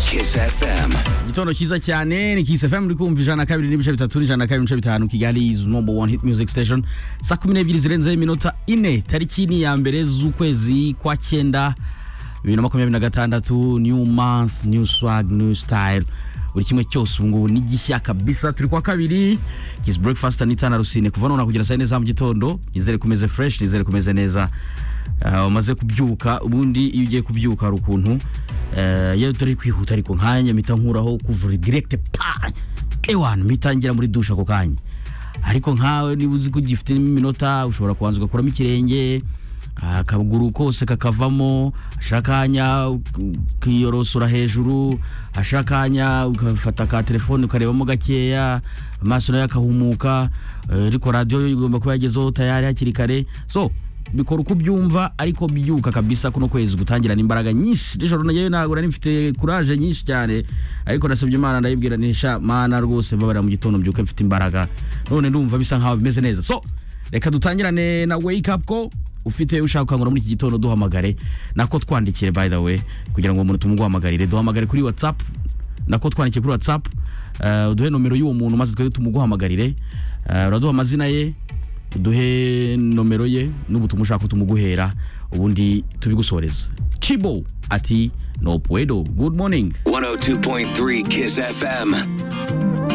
Kiss FM. igitondo cyiza cyane ni Kiss FM uri kumva ijana na kabiri n'ibice bitatu n'ijana na kabiri n'ibice bitanu Kigali is number one hit music station saa kumi n'ebyiri zirenzeho iminota ine tariki ni iya mbere z'ukwezi kwa cyenda bibiri na makumyabiri na gatandatu new month new swag new style buri kimwe cyose ubu ngubu ni gishya kabisa turi kwa kabiri Kiss breakfast n'itana rusine kuva none kugera saa yine za mu gitondo nizere kumeze fresh nizere kumeze neza Ah, umaze kubyuka ubundi iyo ugiye kubyuka hari ukuntu eh, iyo turi kwihuta ariko nkanya mpita nkuraho kuvura direkite pa ewana mpita ngera muri dushe ako kanya ariko nkawe niba uzi ko ugifite iminota ushobora kubanza ugakuramo ikirenge ah, akaguru kose kakavamo ashakanya ukiyorosora hejuru ashakanya ugafata ka telefone ukarebamo gakeya amaso nayo akahumuka eh, ariko radiyo yo igomba kuba yagezeho tayari hakiri kare so bikora uko ubyumva ariko byuka kabisa kuno kwezi gutangirana imbaraga nyinshi nijoro nagewe ntabwo nari mfite kuraje nyinshi cyane ariko nasabye imana ndayibwira nisha mana rwose mbabarira mu gitondo mbyuke mfite imbaraga none ndumva bisa nkaho bimeze neza so reka dutangirane na wake up ko ufite ushaka gukangura muri iki gitondo duhamagare nako twandikire by the way kugira ngo umuntu tumuguhamagarire duhamagare kuri whatsapp nako twandikiye kuri whatsapp eh, uduhe nomero y'uwo muntu maze twebwe tumuguhamagarire Eh, uraduha amazina ye uduhe nomero ye n'ubutumwa ushaka ko tumuguhera ubundi tubigusoreze chibo ati no puedo good morning 102.3 Kiss FM.